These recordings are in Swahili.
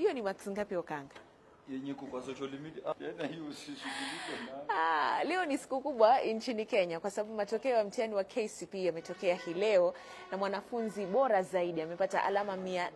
Hiyo ni marks ngapi Okanga? yenye iko kwa social media ah, tena hiyo usishughulike nayo. Ah, leo ni siku kubwa nchini Kenya kwa sababu matokeo ya mtihani wa KCPE yametokea hii leo na mwanafunzi bora zaidi amepata alama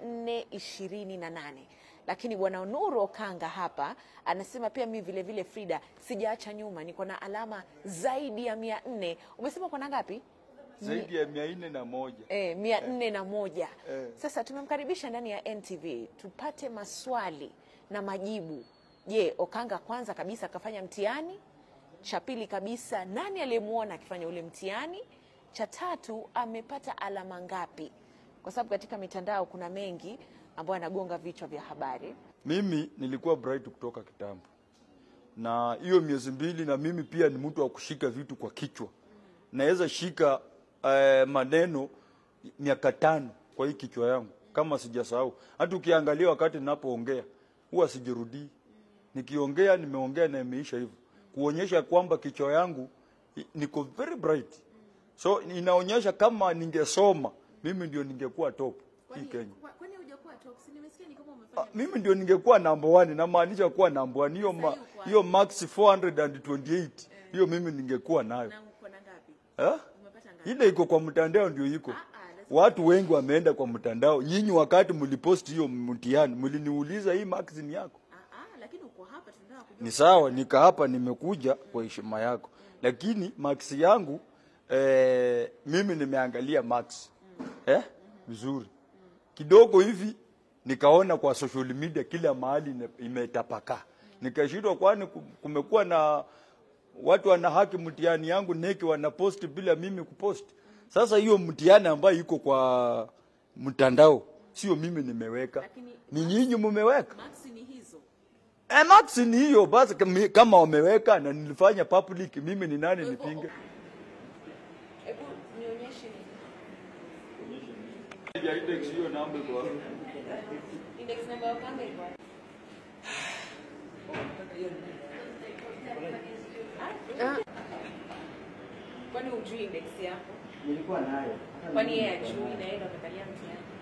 428 lakini bwana Nuru Okanga hapa anasema pia mimi vile vile Frida sijaacha nyuma, niko na alama zaidi ya 400. Umesema uko na ngapi? zaidi ya mia nne na moja Eh, mia nne na moja. Eh. Sasa tumemkaribisha ndani ya NTV tupate maswali na majibu. Je, Okanga kwanza kabisa akafanya mtihani? Cha pili kabisa, nani aliyemwona akifanya ule mtihani? Cha tatu, amepata alama ngapi? Kwa sababu katika mitandao kuna mengi ambayo anagonga vichwa vya habari. mimi nilikuwa bright kutoka kitambo na hiyo miezi mbili na mimi pia ni mtu wa kushika vitu kwa kichwa naweza shika eh, maneno miaka tano kwa hii kichwa yangu kama sijasahau hata ukiangalia wakati ninapoongea huwa sijirudii nikiongea nimeongea na imeisha hivyo kuonyesha kwamba kichwa yangu i- niko very bright so inaonyesha kama ningesoma mimi ndio ningekuwa top hii Kenya Kwani hujakuwa top? Nimesikia ni kama Ah, mimi ndio ningekuwa number one, namaanisha kuwa number one. Hiyo ma, hiyo max 428 hiyo mimi ningekuwa nayo uko na ngapi? eh? Umepata ngapi? Ile iko kwa mtandao ndio iko. Watu wengi wameenda kwa mtandao. Nyinyi wakati mlipost hiyo mtihani mliniuliza hii max ni yako? Ah, ah, lakini uko hapa tunataka kujua. Ni sawa, nika hapa nimekuja kwa heshima yako, lakini max yangu eh, mimi nimeangalia max eh, vizuri kidogo hivi, nikaona kwa social media kila mahali ime- imetapakaa, nikashindwa, kwani ku- kumekuwa na watu wana haki mtihani yangu neki wanapost bila mimi kupost. Sasa hiyo mtihani ambayo iko kwa mtandao sio mimi nimeweka, Lakini- ni nyinyi mmeweka. Max ni hizo. Eh, max ni hiyo basi, kama- kama wameweka na nilifanya public, mimi ni nani nipinge? Hebu nionyeshe index number ya Okanga iko wapi? Ah. Kwani hujui index yako? Nilikuwa nayo. Hata Kwani mimi yeye nilikuwa ajui nayo. na yeye ndo amekalia mtihani?